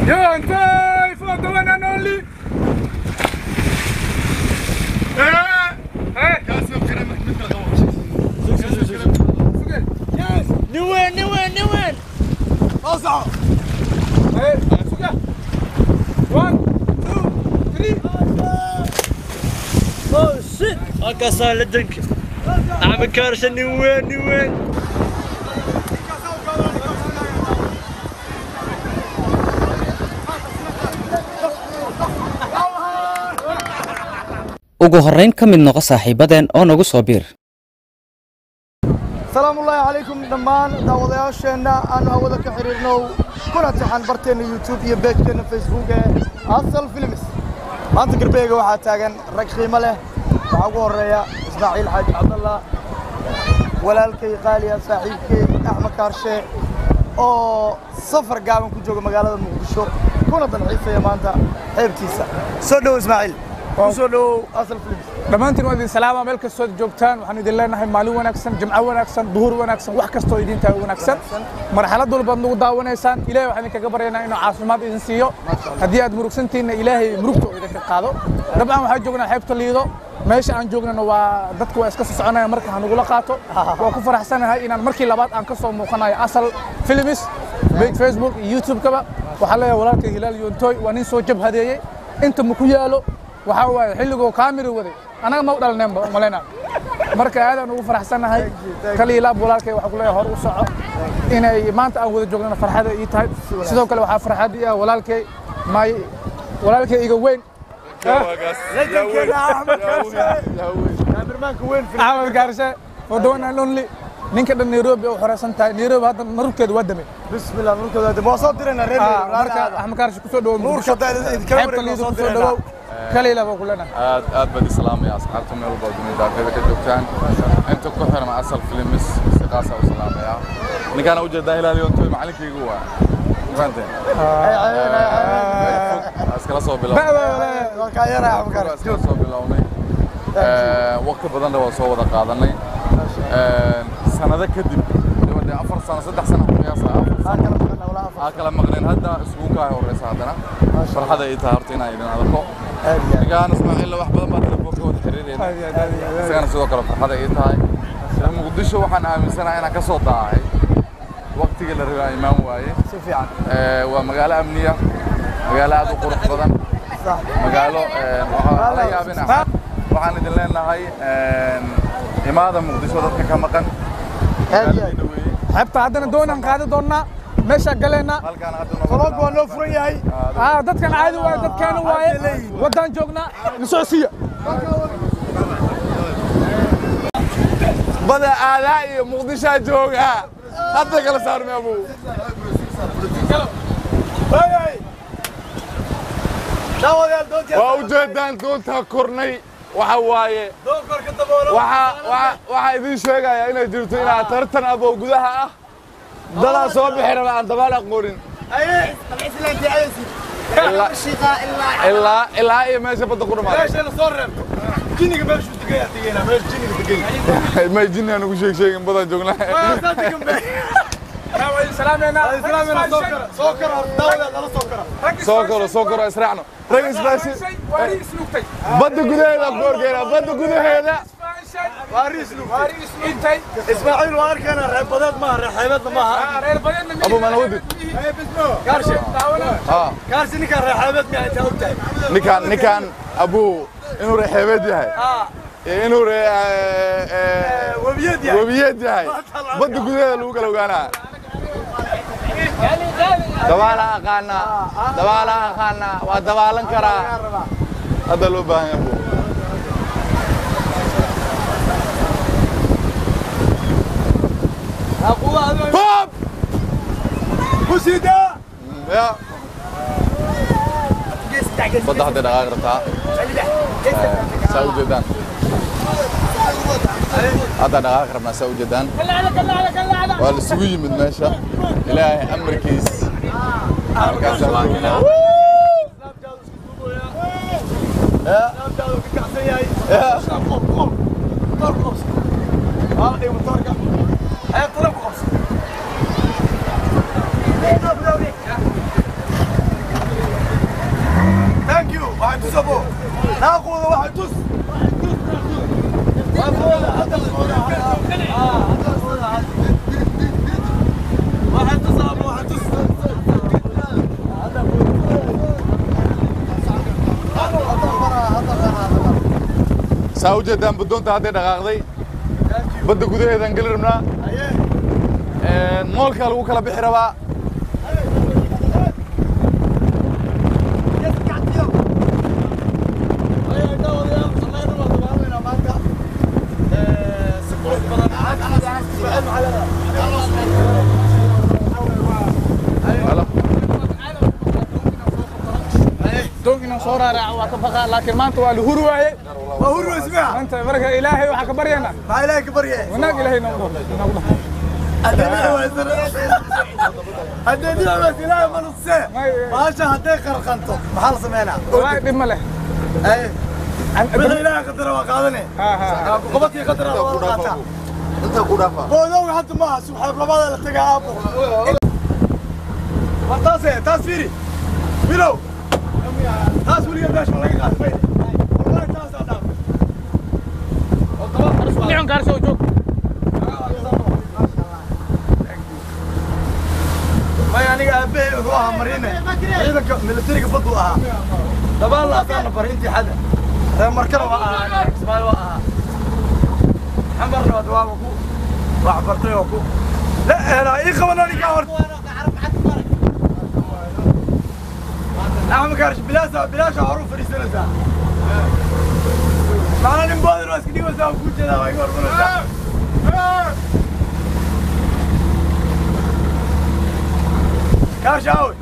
Yontai for the one and only. Eh, eh. Yes. New win, new win, new win. Eh, sudah. One, two, three. Oh shit. Halkaasaa la danka. Axmed Kaarshe new win, new win. ugu horrayn ka mid noqo saaxiibadeen oo nagu soo biir salaamu ullaahi calaykum dhammaan daawadayaasheenna aanu hawada ka xidhiirnow kuna taxan barteenna youtube iyo beejkeenna facebook ee asal films maanta garbeega waxaa taagan rag qiimo leh waxaa ugu horreeya ismaaciil xaaji cabdallah walaalkay qaaliya saaxiibkay axmed kaarshe oo safar gaaban ku jooga magaalada muqdisho kuna dalxiisaya maanta xeebtiisa soo dhow ismaaciil ku soo dhowow asal films dhammaantiin waa idin salaama meel kastood joogtaan waxaan idin leenahay maalin wanaagsan jimco wanaagsan duhur wanaagsan wax kastoo idin tahay wanaagsan marxalad walbaad nagu daawanaysaan ilaahay waxaan idinkaga baryaynaa inuu caafimaad idin siiyo haddii aad murugsantiinna ilaahay murugta oo idinka qaado dabcan waxaan joognaa xeebta liido meesha aan joognana waa dadku waa iska soo soconaya marka hanugula qaato waa ku faraxsanahay inaan markii labaad aan ka soo muuqanayo asal filmis page facebook iyo youtube-kaba waxaan leeyahay walaalka hilaal yoontoy waa nin soo jabhadeeyey inta ma ku yaalo waxaa waaye xilligoo kaamiri waday anaga ma u dhalneenba malaynaa marka aadaan ugu faraxsanahay kaliya laab walaalkay waxaa ku leeyahay hor u soco inay maanta aan wada joognana farxada ii tahay sidoo kale waxaa farxad ii ah walaalkay maay walaalkay iga weyn kaamirmaanka weyn axmed gaarshe for the one and only ninka dhan nairobi u xoreysan tahay nairobi hadda narubkeeda waa damay bismillah nurkooda waa soo dirayna reer marka axmed gaarshe kusoo dhawow Nuurka hadda idinka xeebta wareegno liido soo kusoo dirayna. dhawow kaliya baa ku leenahay aad aad baan islaamaya asxaabta meel walba dunida daafeeda ka joogtaan inta ku xiran asal filmis si qaasa u salaamaya ninkaana ujeedaa hilaal yoontoy macalinkaygu waa fahanteen iskala soo bilownay iskala soo bilownay waqti badanna waa soo wada qaadanay sanado kadib waliba dee afar sano saddex sano ku qiyaasa afar sano aa kala maqneen hadda isugu kaa horeysa haddana farxada ay tahay horta inaan idin arko ninkaan ismaaciilla wax badan baa telefoonka wada xiriirayna isagana sidoo kale farxada ay tahay muqdisho waxaan aaminsanahay inaan ka soo daahay waqtigii la rabay aan imaan waaye si fiican waa magaalo amniya magaalo aad u qurux badan magaalo waxaa la yaabina waxaan idin leenahay imaada muqdisho dadka ka maqan aad iyo aad magaaladiina weeye xeebta haddana doonaan qaadi doonnaa meeshaa galeynaa halkaan hadda taloonku waa noo furan yahay ah dadkan caadi waaye dadkeena waaye waddaan joognaa nasocsiya bada aadaa iyo muqdishaa joogaa hadda kala saarmay abu daawadayaal doontii waa ujeedaan doontaa kornay waxa waaye doon korka daboolo waxaa waxaa- waxaa idiin sheegaya inay jirto inaad tartan abow gudaha ah dadaa soo bixi raba aan dabaal aqoonin aye islaantii ayasi ilaa ilaa ilaa iyo meesha badda ku dhamaatay meeshana soo reebto jiniga meeshuu degaya tegayna meel jiniga degay may jinni aan ugu sheeg sheegin badan joognaa saa degan be salaameena islaamina soo kara soo kara daawadayaal nala soo kara soo koro soo koro israacno rag isbaashi waari isnugtay badda gudaheeda ku horgeena badda gudaheeda waa riislu waari isnugtay ismaaciil waa arkaynaa reebadeed maaha reexeebadna maaha reer badeedna abu mana wadid gaarshe haa gaarsi ninkaan reexeebeed miyaa intaa og tahay ninkaan ninkaan abu inuu reexeebeed yahay iyo inuu re webiyad yahay webiyeed yahay badda gudaheeda lagu kala ogaanaa dabaala aqaanaa dabaala aqaanaa waa dabaalan karaa hadda loo baahan yahay abu Bob! kusida Ya. Badda hadday dhaqaaqi rabtaa. Saa u jeedaan. Hadda dhaqaaqi rabnaa saa u jeedaan. Waa la isugu yimid meesha. Ilaahay amarkiis. Halkaas waa tusabo naaqooda waxa tus saa u jeedaan baddoonta hadday dhaqaaqday badda gudaheedaan geli rabnaa moolkaa lagu kala bixi rabaa doon inaan soo raaraaco waa ka baqaa laakiin maanta waa la huri waaye waa hurwa ismaha maanta marka ilaahay waxaa ka baryaynaa maxaa ilaahay ka barye wanaag ilaahay noogu dhaho haddee dinacaas ilaahay ma nusee baasha hadday qarqanto maxaa la sameynaa wallaahi dhib ma leh Aye. wixii ilaahay qadara waa qaadane Ha, ha, ha. qobadkii qadara waa la qaataa boodowga hadda maaha subxaab labada la tagaa aabo war taase taas fiiri bilow taas weliga meesha ma laga qaatay wallahi taasaa dhaaf dhicun gaarso joog may aniga aabbahay wuxuu ahaa mariine ciidanka militariga baddu ahaa dabaan la asaana bar intii xada reer markana waa ahaa ismaail waa ahaa xamarna waa dawaaba ku wax bartay oo ku la ehelaa ii qaban aniga horta axmed kaarish bilaasa bilaasha horu fadhiisanaysaa macna nin boodir waa iska dhigaysaa waa kuu jeedaa waa iga hormanaysaa كاش اوت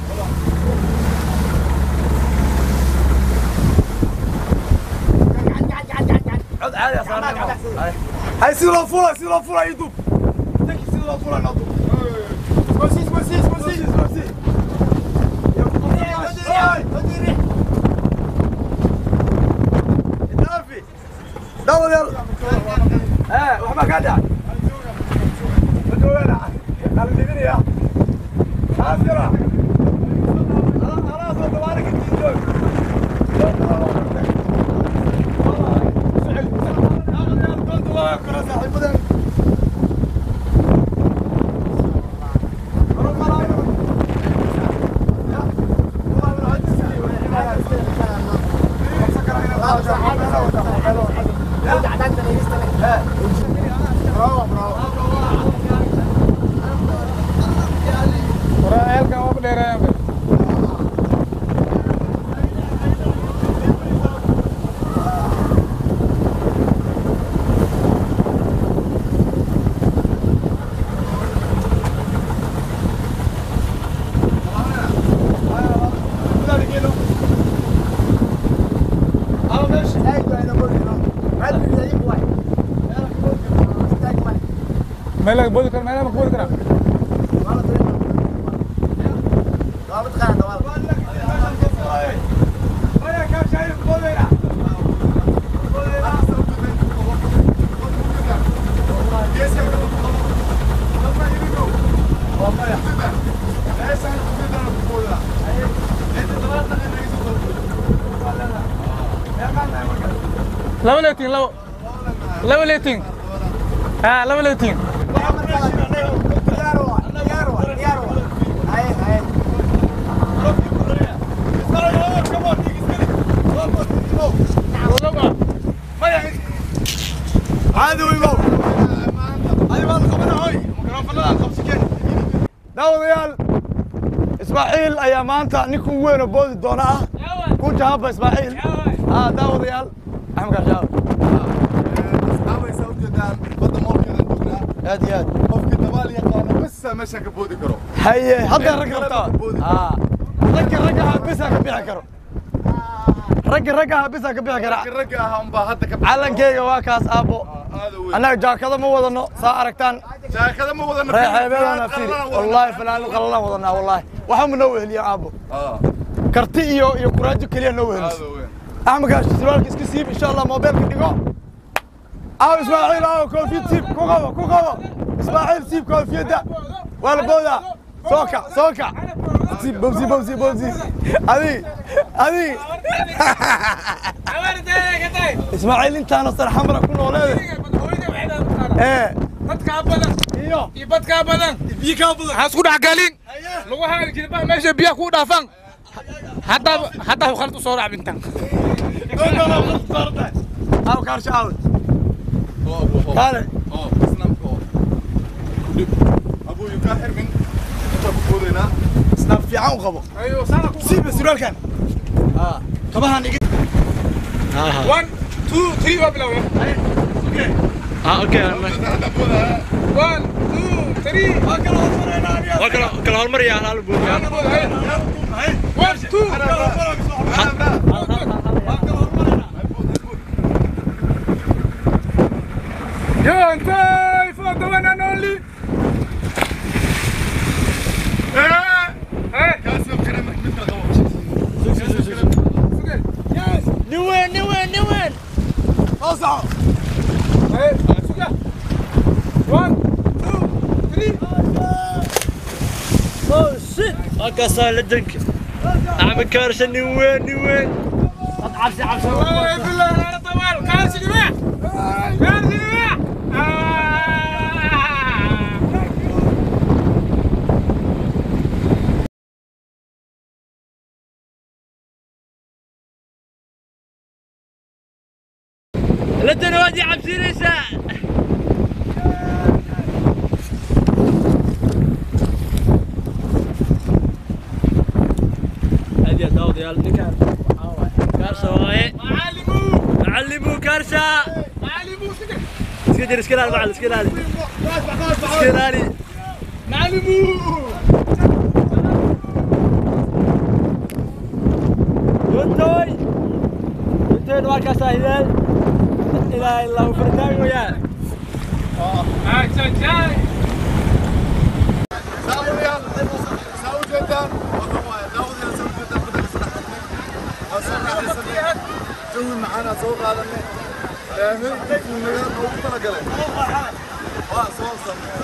عد عادي يا صاحبي هاي سيلو فولا سيلو فولا يدوب تكي سيلو فولا نضوب سمسيس سمسيس سمسيس سمسيس دور يلا ها وحما قاعد بدو وين قال لي يا خاسرة خلاص تبارك الدين الله يكون صاحب waraa ceelkan waa dheereeyaan be meel laga boodi karo meelaha ma ka boodi karaa laba leetiin labo laba leetiin ha laba leetiin عادي ويمو هذه ما الخبرة هاي ميكروفون لا خمس كين داوديال اسماعيل ايا مانتا نيكون وين بودي دونا كنت هابا اسماعيل اه داوديال احمد كاشاوي asxaabay saa u jeedaan badda moolkeedan joognaa هادي هادي qofkii dabaal yaqaana basa meesha ka boodi karo هي هذا الرقم اه رقم رقم بس كبيع كرو رقم رقم بس كبيع كرو ragga ahaa unbaa hadda ka calankeyga waa kaas aabbo aada weyn annaga jaakado ma wadano saa aragtaan jaakada ma wadana reexeebeedana fiiri wallaahi fanaanad qallalan wadanaa wallaahi waxa ma noo weheliya aabbo karti iyo iyo kuraajo keliya noo weheliso aada weyn axmed gaash sirwaalka iska siib insha allah moobeelka dhigo aaw ismaaciil aaw koofiyad siib ku qabo ku qabo ismaaciil siib koofiyadda waa la boodaa soo kac soo kac siib bobsi bobsi bobsi adi adi ismaaciil intaana sarxamra ku nooleede ee dadkaa badan iyo iyo badkaa badan biyo kaa badan ha isku dhexgalin lagu haali jilbaha meesha biyaha kuu dhaafan haddaa haddaa khalad u soo raacbintan aw kaarsha aawd kaale oo isnaamka oo kudhib abuu yukaa xirmin intaa ku foodaynaa isnaab fiican u qabo siiba surwaalkan kabahan iga one two three waa bilowya ها اوكي one two three وكلا كلا هالمرة يا هلال بويا one two Yo, انتي for the one and only. Eh, eh. Yes. نوين نوين نوين اوسع Eh, sudah. One, two, three. اوه شيت هكا صار لدنك عم كارش نوين نوين عبسي عبسي والله بالله انا طوال كارش جماعة كارش جماعة آه. لدن وادي عبسي ليسا هذه داود يا النكار كارشة واي معلمو علموا كارشة معلمو سكت اسكندر اسكندر مع الاسكندر اسكندر معلمو وانتوي وانتوي نواكا ساهلال لا اله الا فردان وياه هاي جاي جاي جوي معانا سوق هذا فاهمين كيف المجال موجود انا قلت اه صوص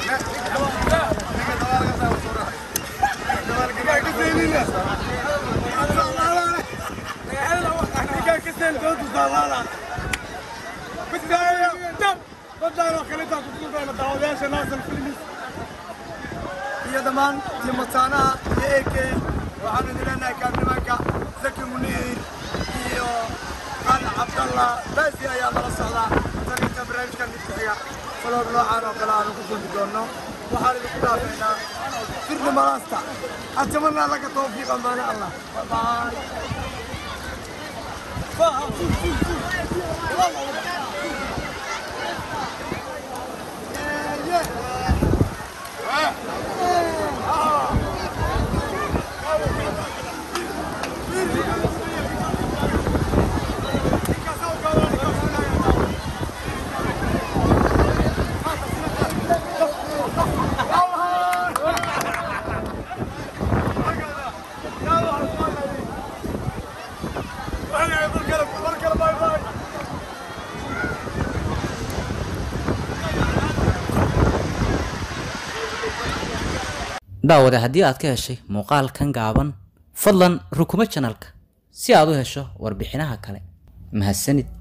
iyo dhammaan timataanaha iyo eke waxaanu idin leenahay kaabnimanka zaki muniir iyo qal cabdallah baasi ayaa nala socdaa tan inta barnaamijkan mid ku xiga falood noocaan oo kale aanu ku kulmi doonno waxaan idinku dhaafeynaa sirni malaasta atamanaa laka tawfiiqa maana allah bye daawade haddii aad ka heshay muuqaalkan gaaban fadlan rukumo janalka si aad u hesho warbixinaha kale mahadsanid